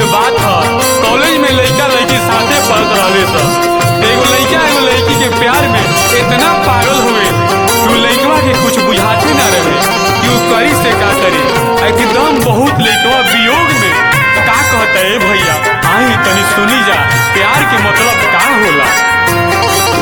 बात ह कॉलेज में लइका लइकी साथे पढ़त रहले सन एगो लइका एगो लइकी के प्यार में इतना पागल हुए कि उ लइकवा के कुछ बुझाते ना रहे कि उ करी से का करी एकदम बहुत लइकवा वियोग में का कहता है भैया आई तनी सुनी जा प्यार के मतलब का होला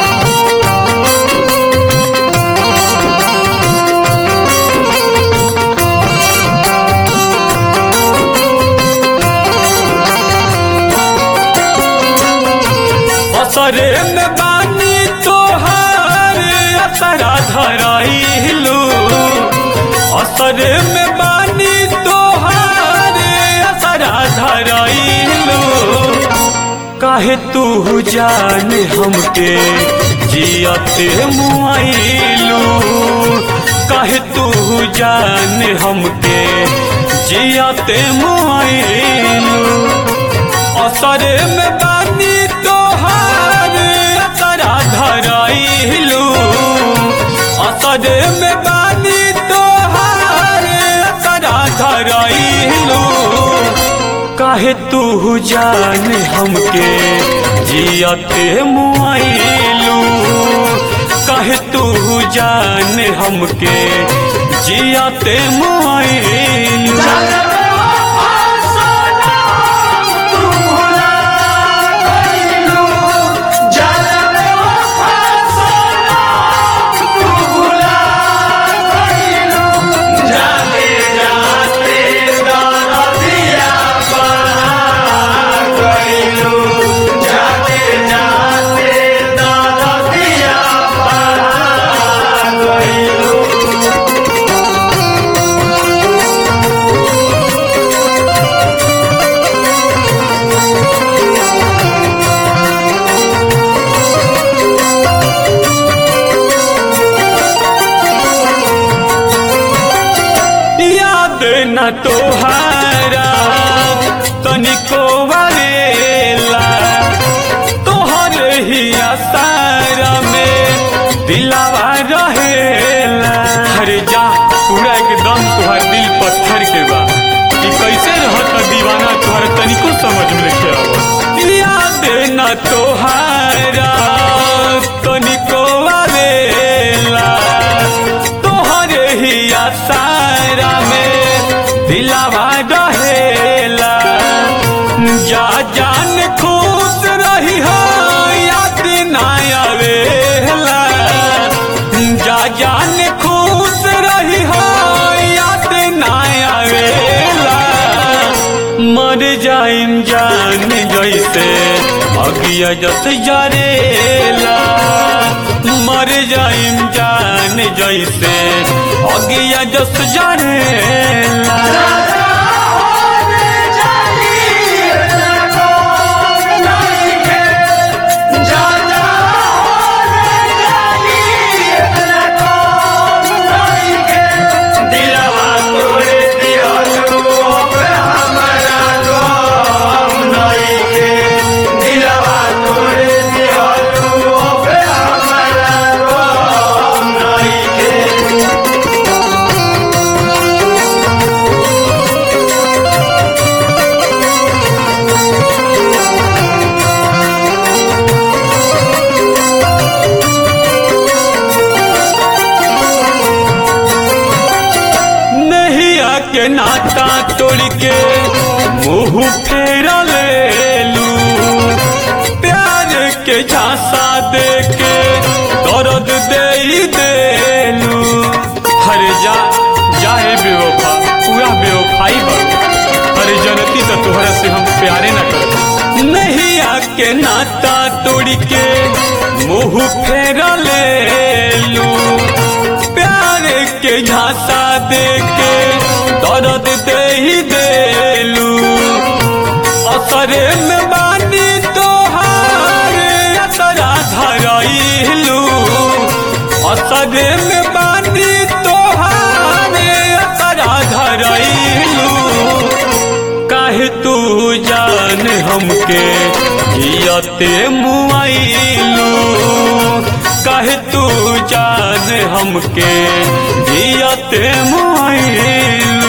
असरे में बानी तोहार असरा धराइलू असरे में बानी तोहार असरा धराइलू काहे तू जान हमके जियते मुआइलू काहे तू जान हमके जियते मुआइलू असरे में बानी तोहार असरा धराइलू असरे में बानी तोहार असरा धराइलू काहे तू जान हमके जियते मुआइलू काहे तू जान हमके जियते मुआइलू याद न तोहारा तनिको वालेला तोहर ही आसारा में दिलावा रहेला अरे जा पूरा एकदम तुहार दिल पत्थर के बा कि कैसे रहत दीवाना तुहार तनिको समझ में के आवत याद न तोहारा तनिको वालेला तोहर ही आसारा में दिलावा रहेला जा जान खुश रही हो याद ना आवेला जा जान खुश रही हो याद ना आवेला मर जाइम जान जैसे अगिया जस जरेला मर जाइम जान जैसे अगिया जस जरेला नहिया के नाता तोड़ के मुंह फेरा ले लू प्यार के झांसा दे के दर्द दे ही देलू हर जा जाए बेवफा पूरा बेवफाई बा अरे जनती तो तोहरा से हम प्यारे न कर नहिया के नाता तोड़ के मुंह फेरा ले लू प्यार के झांसा दे के दर्द दे ही देलू असरे में बानी तोहार असरा धराइलू असरे में बानी तोहार असरा धराइलू काहे तू जान हमके जियते मुआइलू काहे तू जान हमके जियते मुआइलू